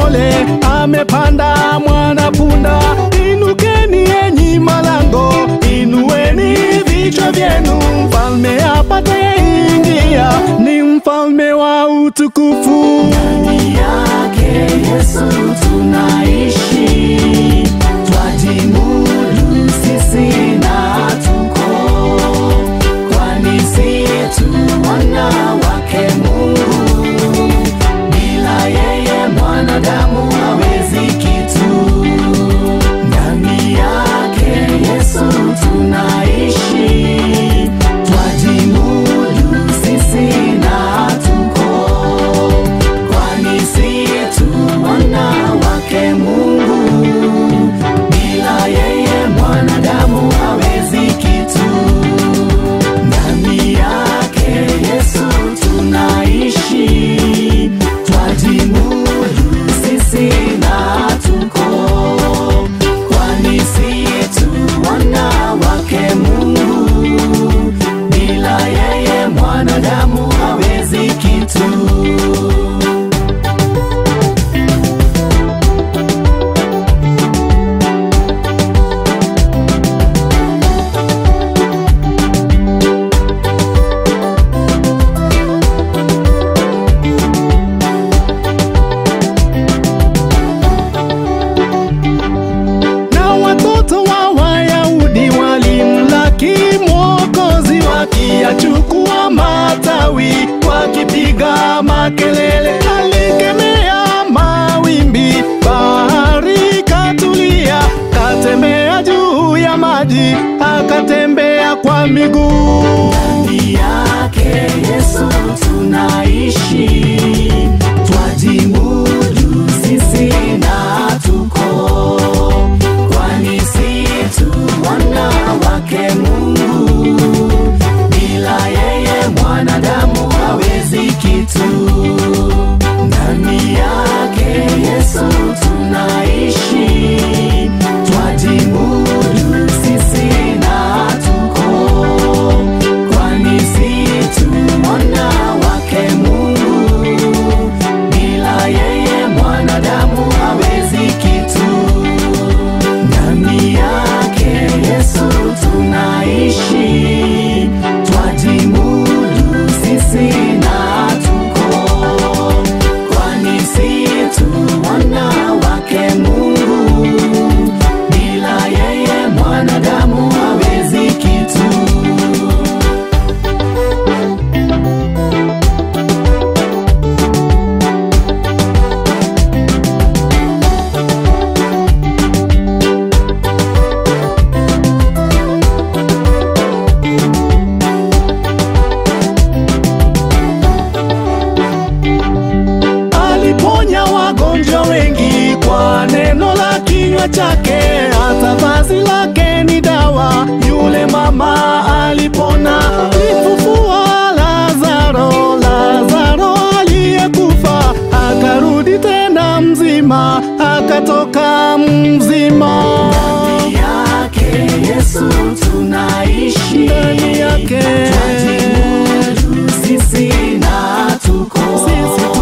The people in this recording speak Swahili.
mpole amepanda mwana punda. Inukeni enyi malango, inueni vichwa vyenu, mfalme apate ingia, ni mfalme wa utukufu. Ndani yake Yesu tunaishi, twajimudu sisi na tuko, kwani si tu wana wake Mungu, bila yeye mwanadamu hawezi kitu. Ndani yake Yesu tunaishi, twajimudu sisi na tuko kwani si tu wana wake Mungu, bila yeye mwanadamu hawezi kitu. Ndani yake Yesu tunaishi, twajimudu sisi na tuko, kwani si tu wana wake Mungu, bila yeye mwanadamu hawezi kitu. na watoto wa Wayahudi walimlaki Mwokozi, wakiyachukua matawi, wakipiga makelele. Alikemea mawimbi, bahari katulia, katembea juu ya maji, akatembea kwa miguu. Ndani yake Yesu tunaishi, twajimudu sisi na tuko, kwani si tu wana wake Mungu, bila yeye mwanadamu hawezi kitu. Ndani yake Yesu tunaishi, twajimudu sisi na tuko kwani si tu mwana wake Mungu, bila yeye mwanadamu hawezi kitu. Ndani yake Yesu tunaishi, twajimudu sisi na tuko, kwani si tu mwana wake Mungu, bila yeye mwanadamu hawezi kitu. aliponya wagonjwa wengi kwa neno la kinywa chake, hata vazi lake ni dawa. Yule mama alipona, alifufua Lazaro, Lazaro aliyekufa akarudi tena mzima, akatoka mzima. Ndani yake Yesu tunaishi, Ndani yake twajimudu sisi na tuko, Sisi